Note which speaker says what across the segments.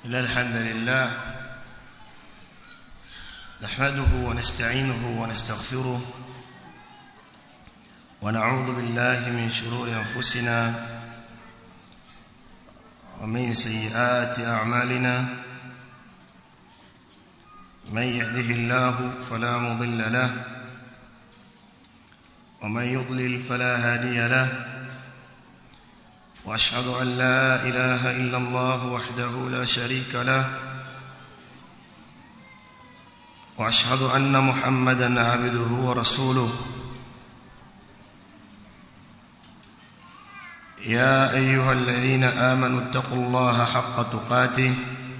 Speaker 1: إن الحمد لله نحمده ونستعينه ونستغفره ونعوذ بالله من شرور أنفسنا ومن سيئات أعمالنا من يهده الله فلا مضل له ومن يضلل فلا هادي له واشهد ان لا اله الا الله وحده لا شريك له واشهد ان محمدا عبده ورسوله يا ايها الذين امنوا اتقوا الله حق تقاته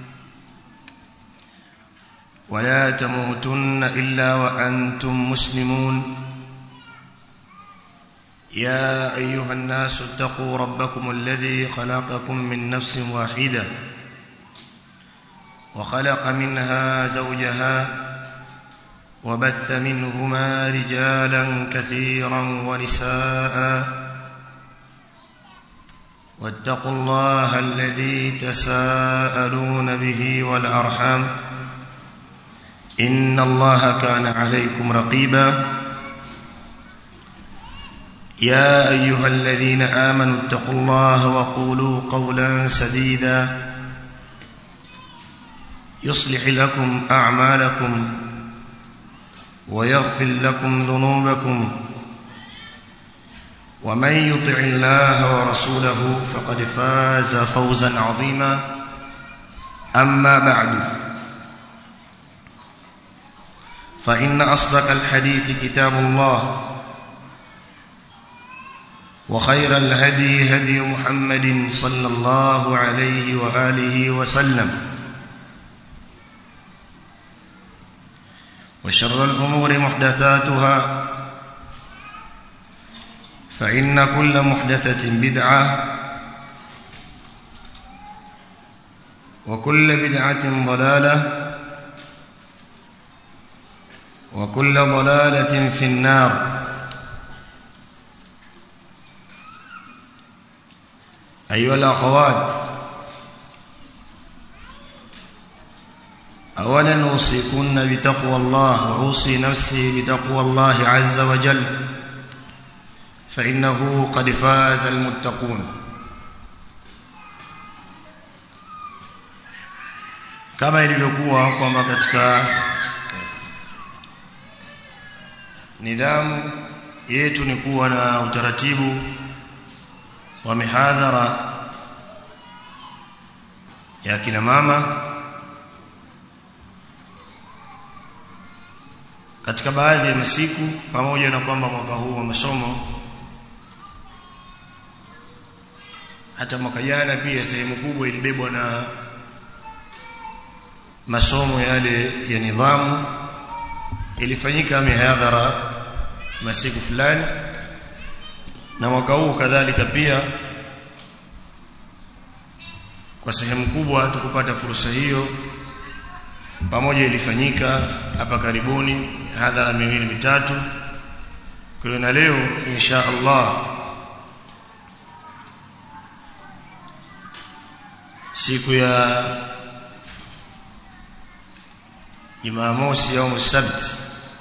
Speaker 1: ولا تموتن الا وانتم مسلمون يا ايها الناس اتقوا ربكم الذي خلقكم من نفس واحده وخلق منها زوجها وبث منهما رجالا كثيرا ونساء واتقوا الله الذي تساءلون به والارحام ان الله كان عليكم رقيبا يا ايها الذين امنوا اتقوا الله وقولوا قولا سديدا يصلح لكم اعمالكم ويغفر لكم ذنوبكم ومن يطع الله ورسوله فقد فاز فوزا عظيما اما بعد فان اصدق الحديث كتاب الله وخير الهدي هدي محمد صلى الله عليه واله وسلم وشر الامور محدثاتها فان كل محدثه بدعه وكل بدعه ضلاله وكل ضلاله في النار أيها الأخوات أولا أوصيكن بتقوى الله وأوصي نفسي بتقوى الله عز وجل فإنه قد فاز المتقون kama ilivyokuwa kwamba katika nidhamu yetu ni kuwa na utaratibu wa mihadhara ya kina mama katika baadhi ya masiku pamoja na kwamba mwaka huu wa masomo hata mwaka jana pia sehemu kubwa ilibebwa na masomo yale ya nidhamu ilifanyika mihadhara masiku fulani na mwaka huu kadhalika pia kwa sehemu kubwa tukupata fursa hiyo pamoja ilifanyika hapa karibuni hadhara miwili mitatu kwa hiyo na leo insha Allah siku ya Jumamosi au Sabt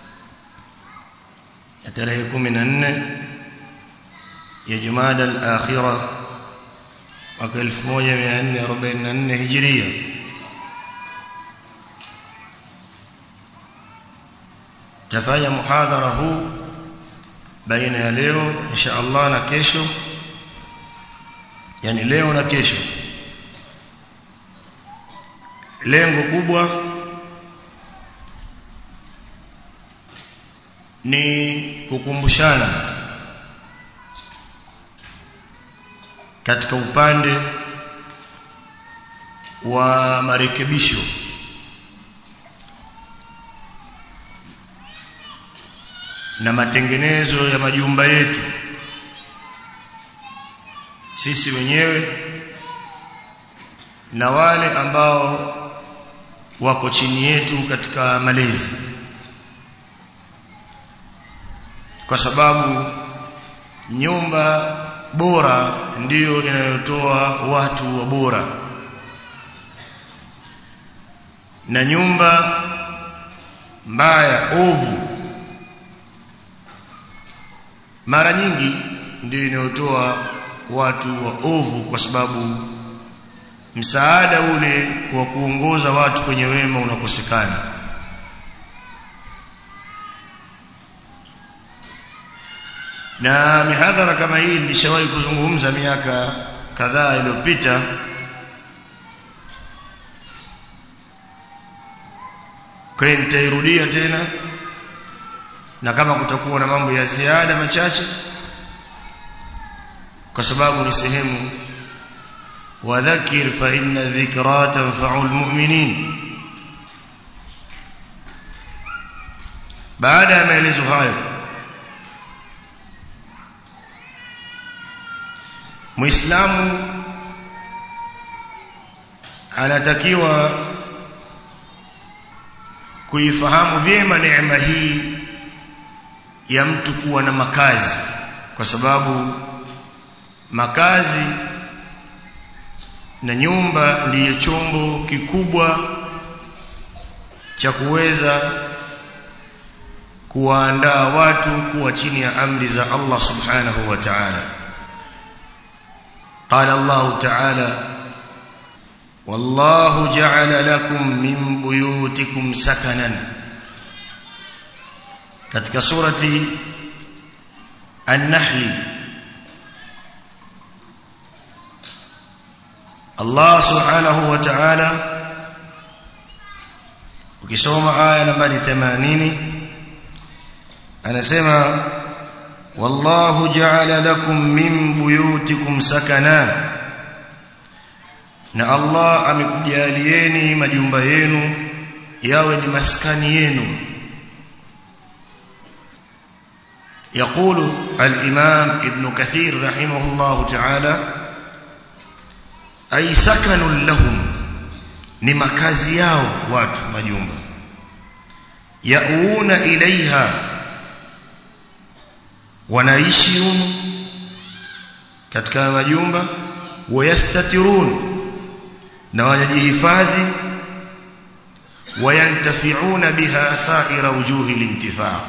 Speaker 1: ya tarehe 14 ya Jumada al-Akhira mwaka 1444 Hijria tafanya muhadhara huu baina ya leo insha Allah na kesho yani leo na kesho lengo kubwa ni kukumbushana katika upande wa marekebisho na matengenezo ya majumba yetu sisi wenyewe na wale ambao wako chini yetu katika malezi kwa sababu nyumba bora ndiyo inayotoa watu wa bora na nyumba mbaya ovu mara nyingi ndio inayotoa watu wa ovu kwa sababu msaada ule wa kuongoza watu kwenye wema unakosekana na mihadhara kama hii nilishawahi kuzungumza miaka kadhaa iliyopita kwa hiyo nitairudia tena na kama kutakuwa na mambo ya ziada machache kwa sababu ni sehemu wadhakir fa inna dhikra tanfa'u almu'minin baada ya maelezo hayo muislamu anatakiwa kuifahamu vyema neema hii ya mtu kuwa na makazi kwa sababu makazi na nyumba ndiyo chombo kikubwa cha kuweza kuwaandaa watu kuwa chini ya amri za Allah subhanahu wa ta'ala قال الله تعالى والله جعل لكم من بيوتكم سكنا katika surati an-nahl Allah subhanahu wa ta'ala ukisoma aya nambari 80 anasema والله جعل لكم من بيوتكم سكنا na Allah amekujalieni majumba yenu yawe ni maskani yenu يقول الإمام ابن كثير رحمه الله تعالى أي سكن لهم ni makazi yao watu majumba yauna ilaiha wanaishi humo katika majumba wayastatirun na wanajihifadhi wayantafiuna biha saira wujuhi lintifaa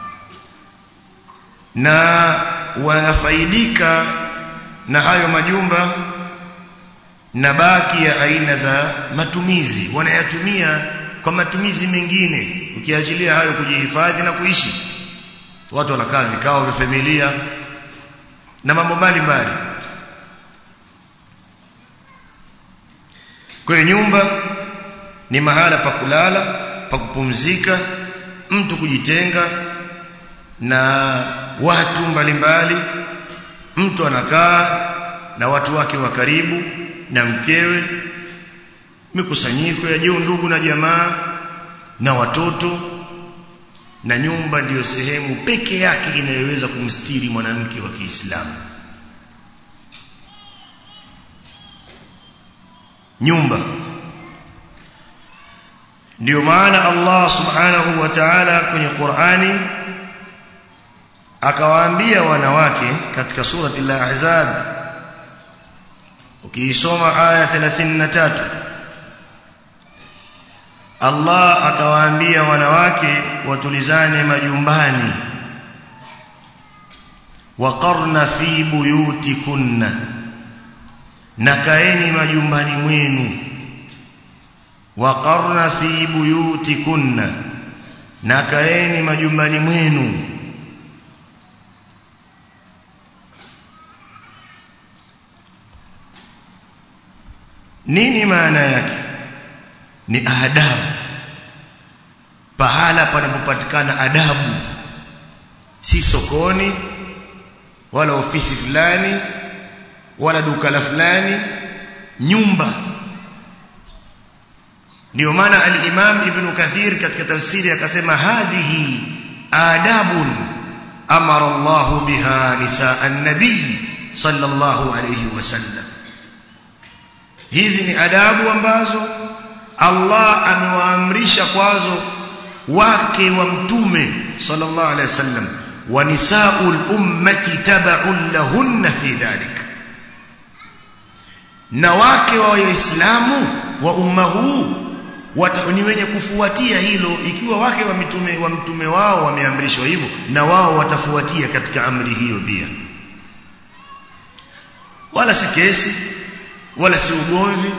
Speaker 1: na wanafaidika na hayo majumba na baki ya aina za matumizi wanayatumia kwa matumizi mengine ukiachilia hayo kujihifadhi na kuishi watu wanakaa vikao vya familia na mambo mbalimbali kwa hiyo nyumba ni mahala pa kulala pa kupumzika mtu kujitenga na watu mbalimbali mtu anakaa na watu wake wa karibu na mkewe mikusanyiko ya jeu ndugu na jamaa na watoto na nyumba ndiyo sehemu peke yake inayoweza kumstiri mwanamke wa Kiislamu nyumba ndiyo maana Allah subhanahu wa ta'ala kwenye Qur'ani akawaambia wanawake katika surati al-Ahzab ukiisoma aya 33 Allah akawaambia wanawake watulizane majumbani waqarna fi buyutikunna na kaeni majumbani mwenu waqarna fi buyutikunna na kaeni majumbani mwenu nini maana yake ni adabu pahala panapopatikana adabu si sokoni wala ofisi fulani wala duka la fulani nyumba ndio maana al-Imam Ibn Kathir katika tafsiri akasema hadhihi adabun amara Allah biha nisaa an-nabi sallallahu alayhi wasallam hizi ni adabu ambazo Allah amewaamrisha kwazo wake wa mtume sallallahu alayhi wasallam wa nisaul ummati tab'un lahunna fi dhalik na wake wa waislamu wa umma huu wata, ni wenye kufuatia hilo ikiwa wake wa mitume wa mtume wao wameamrishwa hivyo na wao watafuatia katika amri hiyo pia wala si kesi wala si ugomvi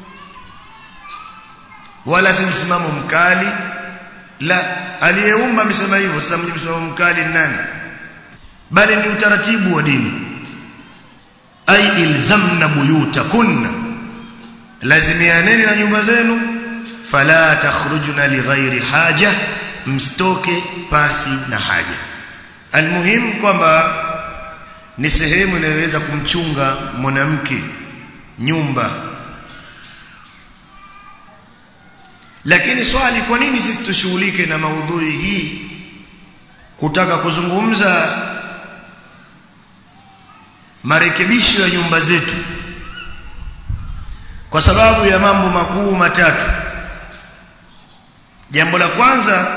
Speaker 1: wala si msimamo mkali la aliyeumba amesema hivyo sasa mwenye msimamo mkali ni nani bali ni utaratibu wa dini ay ilzamna buyutakunna lazimianeni na nyumba zenu fala takhrujuna lighairi haja mstoke pasi na haja almuhimu kwamba ni sehemu inayoweza kumchunga mwanamke nyumba lakini swali kwa nini sisi tushughulike na maudhui hii kutaka kuzungumza marekebisho ya nyumba zetu kwa sababu ya mambo makuu matatu jambo la kwanza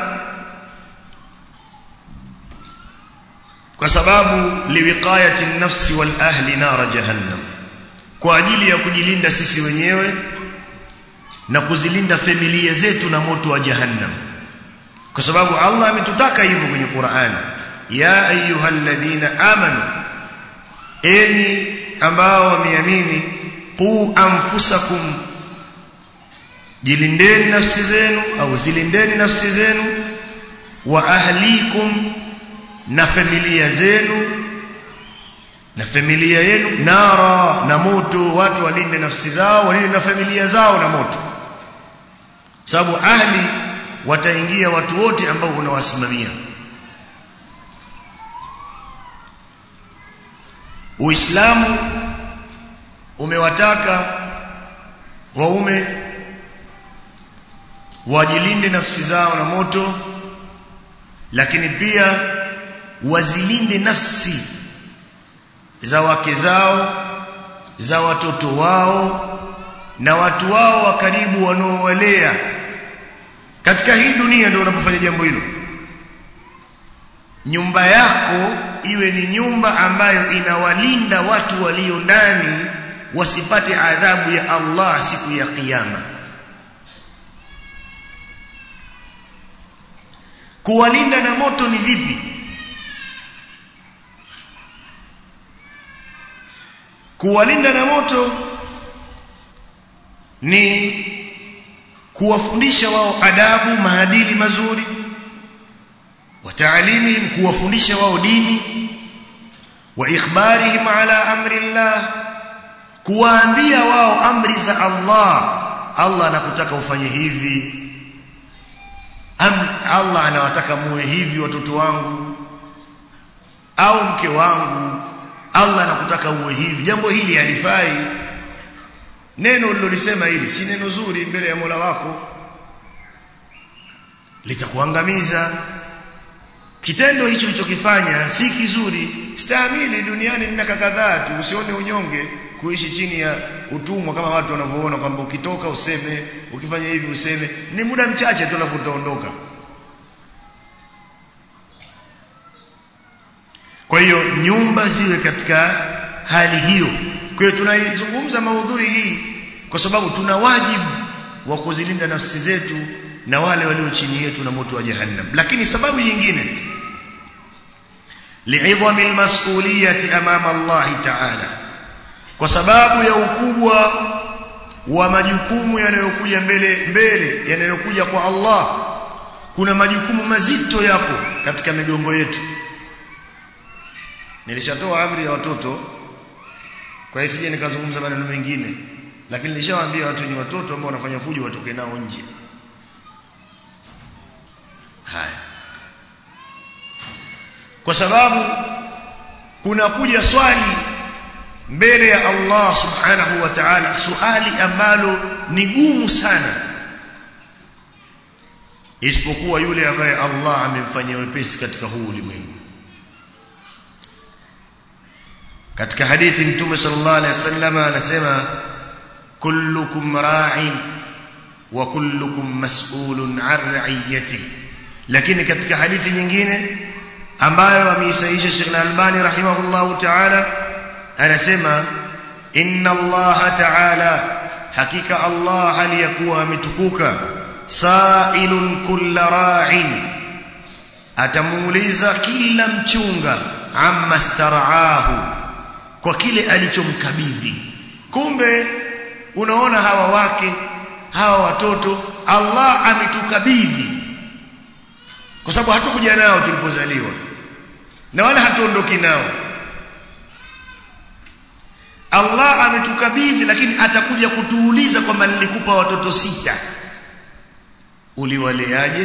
Speaker 1: kwa sababu liwiqayati nafsi wal ahli nara jahannam kwa ajili ya kujilinda sisi wenyewe na kuzilinda familia zetu na moto wa jahannam kwa sababu Allah ametutaka hivyo kwenye Qur'an ya ayyuhalladhina amanu enyi ambao wameamini qu anfusakum jilindeni nafsi zenu au zilindeni nafsi zenu wa ahlikum na familia zenu na familia yenu nara na moto watu walinde nafsi zao walinde na familia zao na moto sababu ahli wataingia watu wote ambao unawasimamia Uislamu umewataka waume wajilinde nafsi zao na moto lakini pia wazilinde nafsi za wake zao za watoto wao na watu wao wa karibu wanaowalea katika hii dunia ndio unapofanya jambo hilo nyumba yako iwe ni nyumba ambayo inawalinda watu walio ndani wasipate adhabu ya Allah siku ya kiyama kuwalinda na moto ni vipi kuwalinda na moto ni kuwafundisha wao adabu maadili mazuri wa taalimihim kuwafundisha wao dini wa ikhbarihim ala amri Allah kuwaambia wao amri za Allah Allah anakutaka ufanye hivi Am, Allah anawataka muwe hivi watoto wangu au mke wangu Allah anakutaka uwe hivi jambo hili halifai neno ulilolisema hili si neno zuri mbele ya Mola wako litakuangamiza kitendo hicho ulichokifanya si kizuri stahamili duniani miaka kadhaa tu usione unyonge kuishi chini ya utumwa kama watu wanavyoona kwamba ukitoka useme ukifanya hivi useme ni muda mchache tu alafu utaondoka kwa hiyo nyumba ziwe katika hali hiyo kwa hiyo tunaizungumza maudhui hii kwa sababu tuna wajibu wa kuzilinda nafsi zetu na wale walio chini yetu na moto wa jahannam lakini sababu nyingine li'idhami almas'uliyati amama Allah ta'ala kwa sababu ya ukubwa wa majukumu yanayokuja mbele mbele yanayokuja kwa Allah kuna majukumu mazito yako katika migongo yetu nilishatoa amri ya watoto kwa hiyo sije nikazungumza maneno mengine lakini nilishawaambia watu wenye watoto ambao wanafanya fujo watoke nao nje haya kwa sababu kuna kuja swali mbele ya Allah subhanahu wa ta'ala swali ambalo ni gumu sana isipokuwa yule ambaye Allah amemfanyia wepesi katika huu ulimwengu katika hadithi mtume sallallahu alaihi wasallam anasema kullukum ra'in wa kullukum mas'ulun 'an ra'iyatihi lakini katika hadithi nyingine ambayo ameisaisha Sheikh Al-Albani rahimahullahu ta'ala anasema inna Allah ta'ala hakika Allah aliyakuwa ametukuka sa'ilun kulla ra'in atamuuliza kila mchunga amma staraahu kwa kile alichomkabidhi kumbe unaona hawa wake hawa watoto Allah ametukabidhi kwa sababu hatukuja nao tulipozaliwa na wala hatuondoki nao Allah ametukabidhi lakini atakuja kutuuliza kwamba nilikupa watoto sita uliwaleaje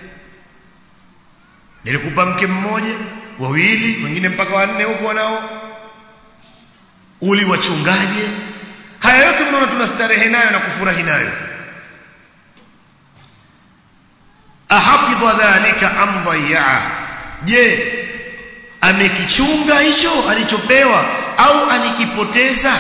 Speaker 1: nilikupa mke mmoja wawili wengine mpaka wanne huko wanao uliwachungaje haya yote mnaona tunastarehe nayo na kufurahi nayo ahafidha dhalika am dhayya je amekichunga hicho alichopewa au alikipoteza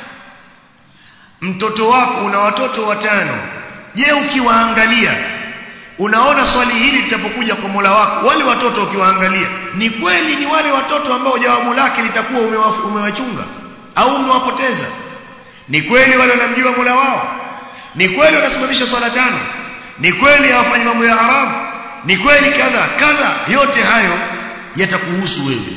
Speaker 1: mtoto wako una watoto watano je ukiwaangalia unaona swali hili litapokuja kwa Mola wako wale watoto ukiwaangalia ni kweli ni wale watoto ambao jawabu lake litakuwa umewachunga au umewapoteza ni kweli wale wanamjua Mola wao ni kweli wanasimamisha swala tano ni kweli hawafanyi mambo ya haramu ni kweli kadha kadha yote hayo yatakuhusu wewe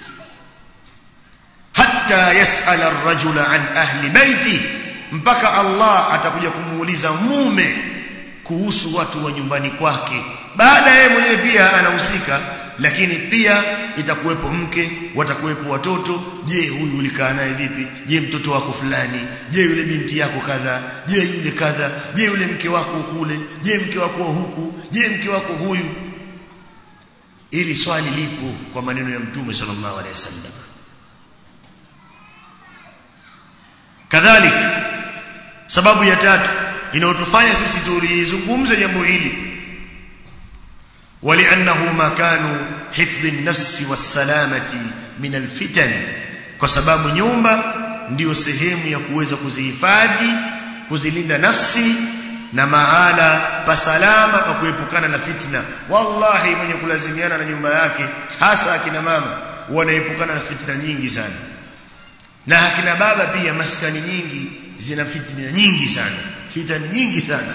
Speaker 1: hatta yasala ar-rajula an ahli baiti mpaka Allah atakuja kumuuliza mume kuhusu watu wa nyumbani kwake baada yeye mwenyewe pia anahusika lakini pia itakuwepo mke watakuwepo watoto je huyu ulikaa naye vipi je mtoto wako fulani je yule binti yako kadha je yule kadha je yule mke wako kule je mke wako huku je mke wako huyu ili swali lipo kwa maneno ya mtume sallallahu alaihi wasallam kadhalika sababu ya tatu inayotufanya sisi tulizungumze jambo hili ولانه مكان حفظ النفس والسلامه من الفتن kwa sababu nyumba ndiyo sehemu ya kuweza kuzihifadhi kuzilinda nafsi na mahala pa salama pa kuepukana na fitna wallahi mwenye kulazimiana na nyumba yake hasa akina mama wanaepukana na fitna nyingi sana na akina baba pia maskani nyingi zina fitna nyingi sana fitna nyingi sana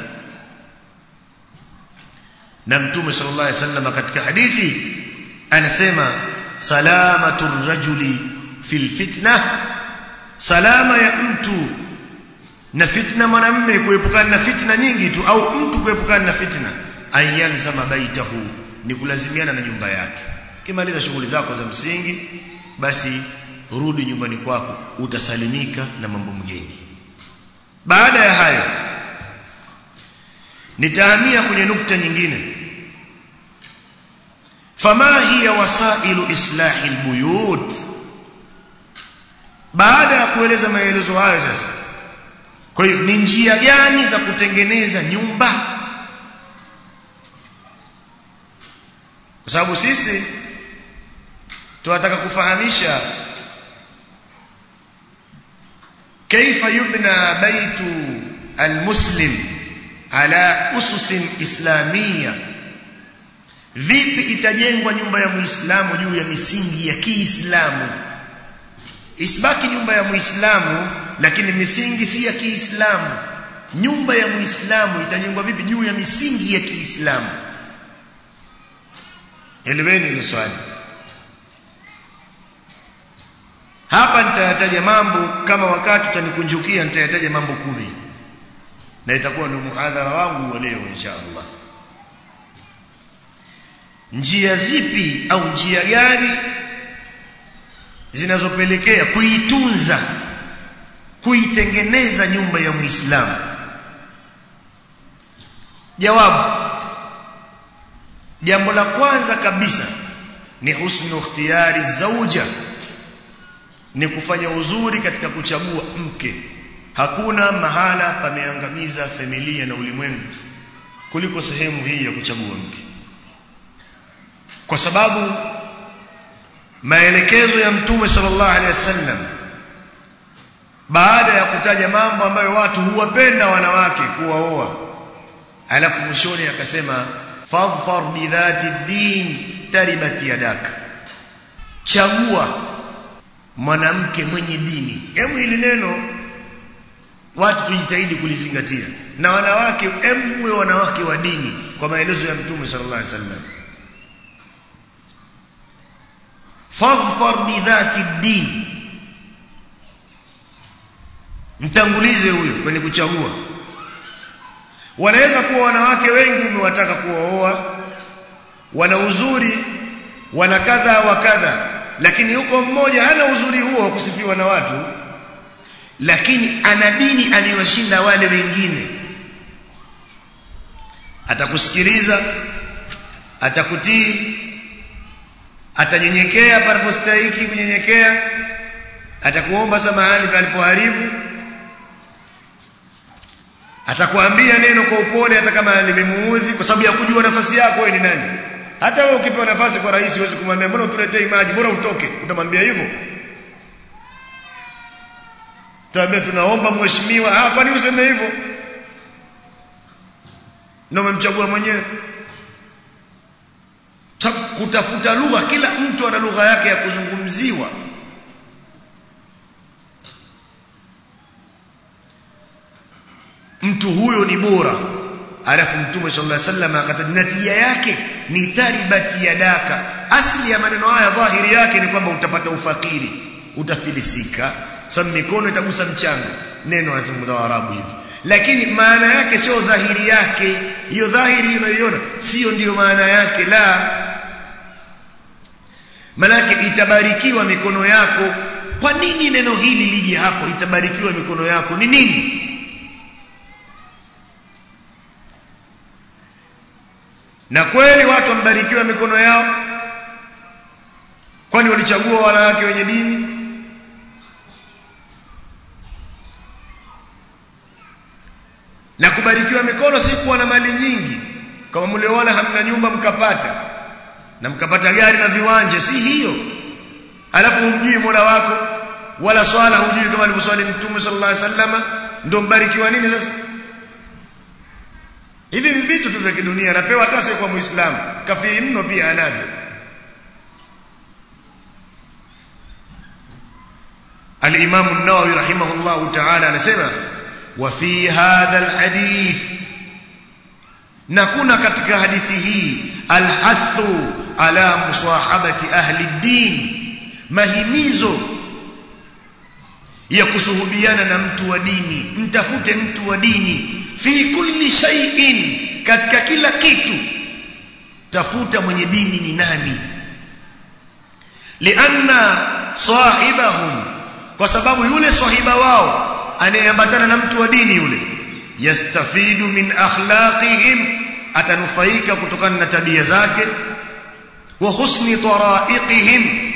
Speaker 1: na mtume sallallahu alaihi wasallam katika hadithi anasema salamatu rajuli fil fitna salama ya mtu na fitna mwanamume kuepukana na fitna nyingi tu au mtu kuepukana na fitna ayanzama baitahu ni kulazimiana na nyumba yake kimaliza shughuli zako za msingi basi rudi nyumbani kwako utasalimika na mambo mgeni baada ya hayo nitahamia kwenye nukta nyingine fama hiya wasailu islahi albuyut baada ya kueleza maelezo hayo sasa kwa hiyo ni njia gani za kutengeneza nyumba kwa sababu sisi tunataka kufahamisha kaifa yubna baitu almuslim ala ususin islamia vipi itajengwa nyumba ya muislamu juu ya misingi ya kiislamu isibaki nyumba ya muislamu lakini misingi si ya kiislamu nyumba ya muislamu itajengwa vipi juu ya misingi ya kiislamu eleweni hilo swali hapa nitayataja mambo kama wakati utanikunjukia nitayataja mambo kumi na itakuwa ndio muhadhara wangu wa leo insha Allah njia zipi au njia gani zinazopelekea kuitunza kuitengeneza nyumba ya Muislamu jawabu jambo la kwanza kabisa ni husnu ikhtiyari zauja ni kufanya uzuri katika kuchagua mke hakuna mahala pameangamiza familia na ulimwengu kuliko sehemu hii ya kuchagua mke kwa sababu maelekezo ya mtume sallallahu alaihi wasallam baada ya kutaja mambo ambayo watu huwapenda wanawake kuwaoa alafu mwishoni akasema fadhfar bidhati din taribat yadak chagua mwanamke mwenye dini hebu hili neno watu tujitahidi kulizingatia na wanawake emwe wanawake wa dini kwa maelezo ya mtume sallallahu alaihi wasallam fadhfar bidhati din mtangulize huyo kwenye kuchagua wanaweza kuwa wanawake wengi umewataka kuwaoa wana uzuri wana kadha wa kadha lakini yuko mmoja hana uzuri huo wa kusifiwa na watu lakini ana dini aliyoshinda wale wengine atakusikiliza atakutii atanyenyekea panapostahiki kunyenyekea atakuomba samahani palipoharibu atakwambia neno kwa upole hata kama limemuudhi kwa sababu ya kujua nafasi yako wewe ni nani hata wewe ukipewa nafasi kwa rais huwezi kumwambia mbona utuletee maji bora utoke utamwambia hivyo Tuambia tunaomba mheshimiwa ah kwani useme hivyo na umemchagua mwenyewe kutafuta lugha kila mtu ana lugha yake ya kuzungumziwa mtu huyo ni bora alafu mtume sallallahu alaihi wasallam akataja yake ni taribati yadaka asli ya maneno haya dhahiri yake ni kwamba utapata ufakiri utafilisika sababu mikono itagusa mchanga neno la Waarabu hivi lakini maana yake sio dhahiri yake hiyo dhahiri unayoiona sio ndiyo maana yake la manake itabarikiwa mikono yako kwa nini neno hili lije hapo itabarikiwa mikono yako ni nini na kweli watu wambarikiwa mikono yao kwani walichagua wanawake wenye dini na kubarikiwa mikono si kuwa na mali nyingi kama mlioona hamna nyumba mkapata na mkapata gari na viwanja si hiyo alafu humjui Mola wako wala swala hujui kama alivyoswali Mtume sallallahu alaihi wasallam ndio mbarikiwa nini sasa hivi vitu tu vya kidunia anapewa hata kwa muislamu kafiri mno pia anavyo al-Imam an-Nawawi rahimahullah ta'ala anasema wa fi hadha al-hadith na kuna katika hadithi hii al-hathu ala musahabati ahli ad-din mahimizo ya kusuhubiana na mtu wa dini mtafute mtu wa dini fi kulli shay'in katika kila kitu tafuta mwenye dini ni nani lianna sahibahum kwa sababu yule sahiba wao anayeambatana na mtu wa dini yule yastafidu min akhlaqihim atanufaika kutokana na tabia zake wa husni taraiqihim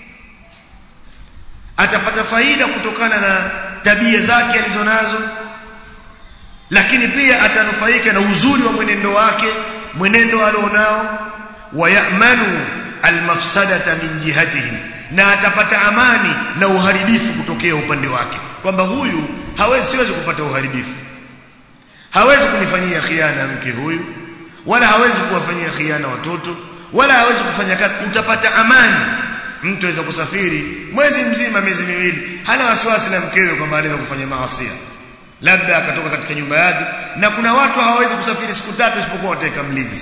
Speaker 1: atapata faida kutokana na tabia zake alizonazo lakini pia atanufaika na uzuri wa mwenendo wake mwenendo alionao wayamanu almafsadata min jihatihim na atapata amani na uharibifu kutokea upande wake kwamba huyu hawezi siwezi kupata uharibifu hawezi kunifanyia khiana mke huyu wala hawezi kuwafanyia khiana watoto wala hawezi kufanya kazi utapata amani mtu aweza kusafiri mwezi mzima miezi miwili hana wasiwasi na mkewe kwamba anaweza kufanya maasi labda akatoka katika nyumba yake na kuna watu hawawezi kusafiri siku tatu isipokuwa wataweka mlinzi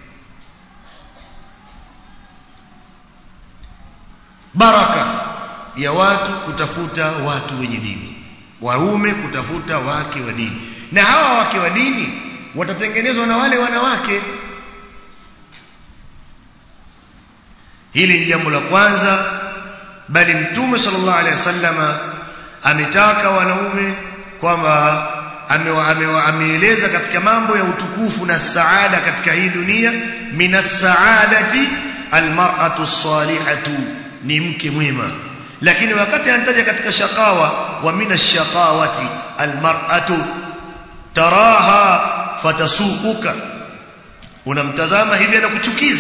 Speaker 1: baraka ya watu kutafuta watu wenye dini waume kutafuta wake wa dini na hawa wake wa dini watatengenezwa na wale wanawake hili ni jambo la kwanza bali mtume sallallahu alaihi wasallama ametaka wanaume kwamba ameeleza katika mambo ya utukufu na saada katika hii dunia minas saadati almar'atu salihatu ni mke mwema lakini wakati anataja katika shakawa wa minash shaqawati almar'atu taraha fatasuuka unamtazama hivi anakuchukiza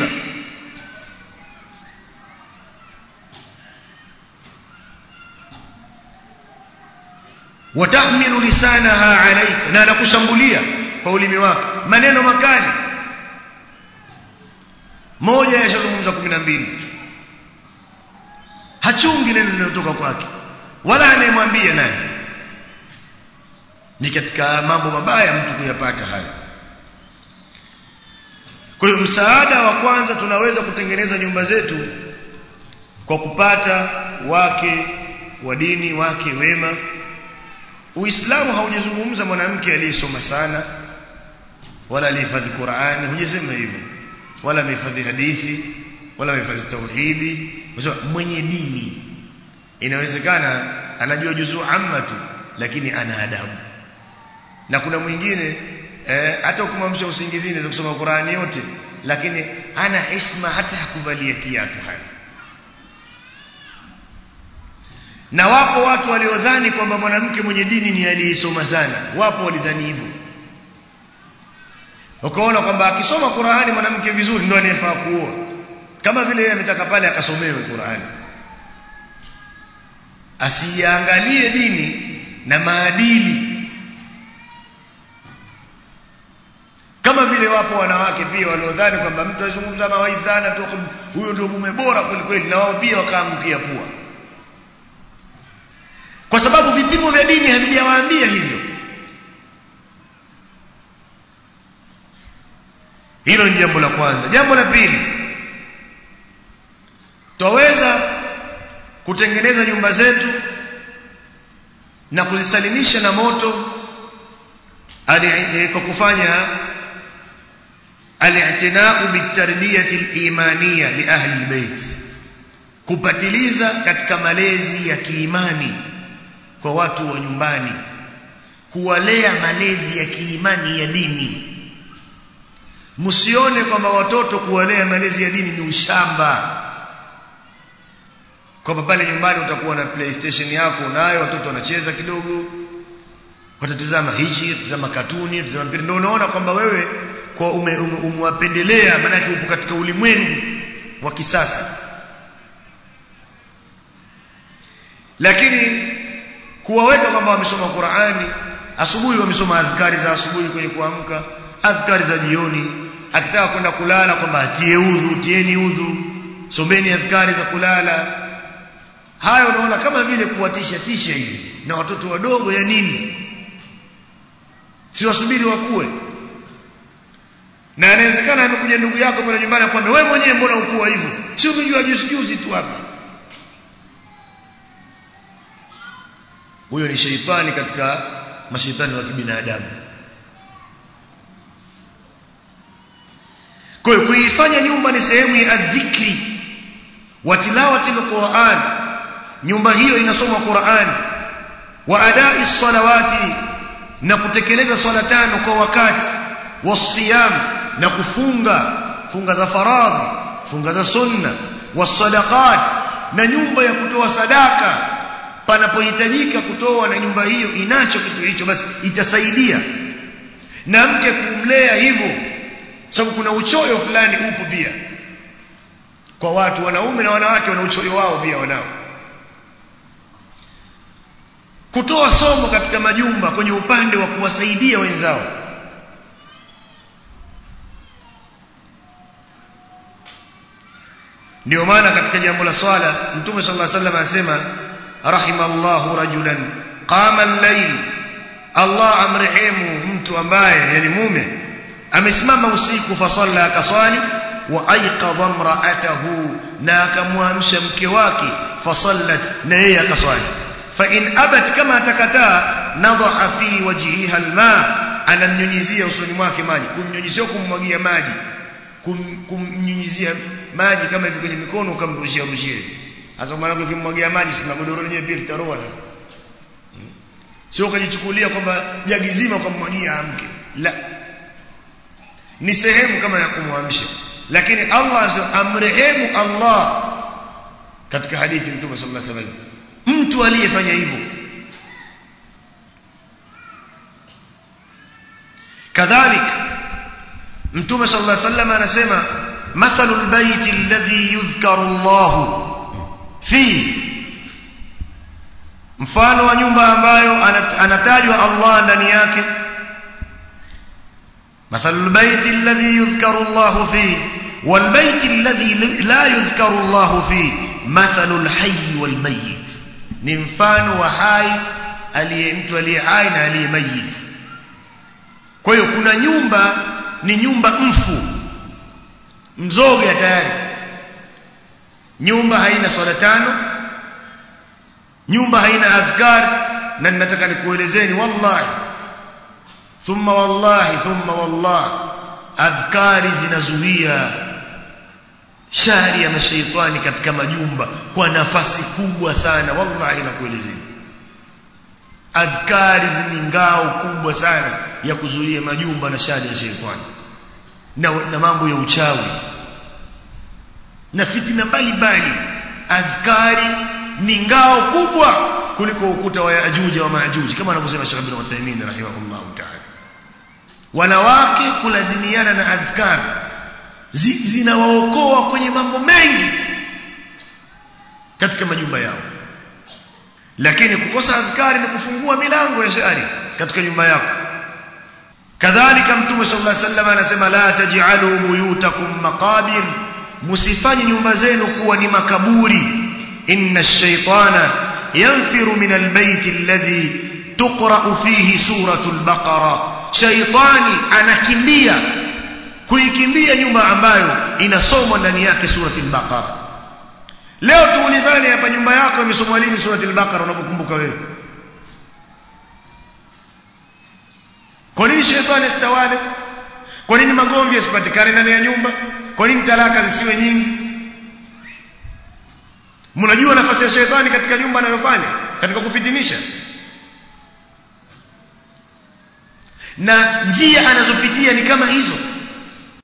Speaker 1: watahmilu lisanaha alayka na anakushambulia kwa ulimi wake maneno makali moja yashazungumza 12 hachungi neno linalotoka kwake wala anayemwambia nani ni katika mambo mabaya mtu kuyapata hayo kwa hiyo msaada wa kwanza tunaweza kutengeneza nyumba zetu kwa kupata wake wa dini wake wema Uislamu haujazungumza mwanamke aliyesoma sana wala alihifadhi Qur'ani hujasema hivyo wala amehifadhi hadithi wala amehifadhi tauhidi mwenye dini inawezekana anajua juzuu amma tu lakini ana adabu na kuna mwingine eh, hata ukimwamsha usingizini za kusoma Qur'ani yote lakini ana heshima hata hakuvalia kiatu hana na wapo watu waliodhani kwamba mwanamke mwenye dini ni aliyesoma sana wapo walidhani hivyo ukaona kwamba akisoma Qur'ani mwanamke vizuri ndio anayefaa kuoa kama vile yeye ametaka pale akasomewe Qur'ani asiangalie dini na maadili kama vile wapo wanawake pia waliodhani kwamba mtu azungumza mawaidhana tu huyo ndio mume bora kweli kweli na wao pia wakaamkia pua kwa sababu vipimo vya dini havijawaambia hivyo hilo ni jambo la kwanza jambo la pili twaweza kutengeneza nyumba zetu na kuzisalimisha na moto kwa kufanya al-i'tina'u bitarbiyati al-imaniyya li ahli al-bayt kupatiliza katika malezi ya kiimani kwa watu wa nyumbani kuwalea malezi ya kiimani ya dini msione kwamba watoto kuwalea malezi ya dini ni ushamba kwamba pale nyumbani utakuwa na playstation yako nayo watoto wanacheza kidogo watatazama hichi tazama katuni tazama mpira ndio unaona kwamba wewe kwa umewapendelea ume, maana upo katika ulimwengu wa kisasa lakini kuwaweka kwamba wamesoma Qur'ani asubuhi wamesoma adhkari za asubuhi kwenye kuamka adhkari za jioni akitaka kwenda kulala kwamba atie udhu tieni udhu someni adhkari za kulala hayo unaona kama vile kuwatisha tisha hivi na watoto wadogo ya nini si wasubiri wakue na inawezekana amekuja ndugu yako pale nyumbani akwambia wewe mwenyewe mbona ukua hivyo si umejua juzi juzi tu hapa huyo ni sheitani katika mashaitani wa kibinadamu kwa hiyo kuifanya nyumba ni sehemu ya dhikri wa tilawati alquran nyumba hiyo inasoma Qur'an wa adai salawati na kutekeleza swala tano kwa wakati wasiyam na kufunga funga za faradhi funga za sunna wasadaqat na nyumba ya kutoa sadaka panapohitajika kutoa na nyumba hiyo inacho kitu hicho basi itasaidia na mke kumlea hivyo sababu kuna uchoyo fulani upo pia kwa watu wanaume na wanawake wana uchoyo wao pia wanao kutoa somo katika majumba kwenye upande wa kuwasaidia wenzao ndio maana katika jambo la swala mtume sallallahu alaihi wasallam anasema rahimallahu rajulan qama al-layl Allah amrehemu mtu ambaye yani mume amesimama usiku fasalla akaswali wa ayqadha imra'atahu na akamwamsha mke wake fasallat na yeye akaswali fa in abat kama atakataa nadha fi wajhiha alma anamnyunyizia usoni mwake maji kumnyunyizia kummwagia maji kum, kumnyunyizia maji kama hivi kwenye mikono ukamrushia rushie hasa maana ukimwagia maji tuna godoro lenyewe pia litaroa sasa hmm. sio ukajichukulia kwamba jagi zima ukamwagia amke la ni sehemu kama ya kumwamsha lakini Allah anasema amrehemu Allah katika hadithi mtume sallallahu alaihi wasallam mtu aliyefanya hivyo kadhalik mtume sallallahu alaihi wasallam anasema mathalul bayti alladhi yudhkaru Allah fi mfano wa nyumba ambayo anatajwa Allah ndani yake mathalul bayti alladhi yudhkaru Allah fi wal bayti alladhi la yudhkaru Allah fi mathalul hayy wal mayyit ni mfano wa hai aliye mtu aliye hai na aliye mayit kwa hiyo kuna nyumba ni nyumba mfu mzoga tayari nyumba haina swala tano nyumba haina adhkar na ninataka nikuelezeni wallahi thumma wallahi thumma wallahi adhkari zinazuia shari ya mashaitani katika majumba kwa nafasi kubwa sana wallahi nakuelezeni adhkari ni ngao kubwa sana ya kuzuia majumba na shari ya shaitani na, na mambo ya uchawi na fitina mbalimbali adhkari ni ngao kubwa kuliko ukuta wa Yajuj wa Majuj kama anavyosema Sheikh Ibn Uthaymeen rahimahullah ta'ala wanawake kulazimiana na adhkar zinawaokoa kwenye mambo mengi katika majumba yao lakini kukosa adhkari ni kufungua milango ya shari katika nyumba yako kadhalika mtume sallallahu alaihi wasallam anasema la taj'alu buyutakum maqabir musifanye nyumba zenu kuwa ni makaburi inna ash-shaytana yanfiru min al-bayt alladhi tuqra fihi suratu al-baqara shaytani anakimbia kuikimbia nyumba ambayo inasomwa ndani yake surati al-baqara leo tuulizane hapa nyumba yako imesomwa lini surati al-baqara unapokumbuka wewe kwa nini shetani asitawale kwa nini magomvi yasipatikane ndani ya nyumba kwa nini talaka zisiwe nyingi mnajua nafasi ya shetani katika nyumba anayofanya katika kufitinisha na njia anazopitia ni kama hizo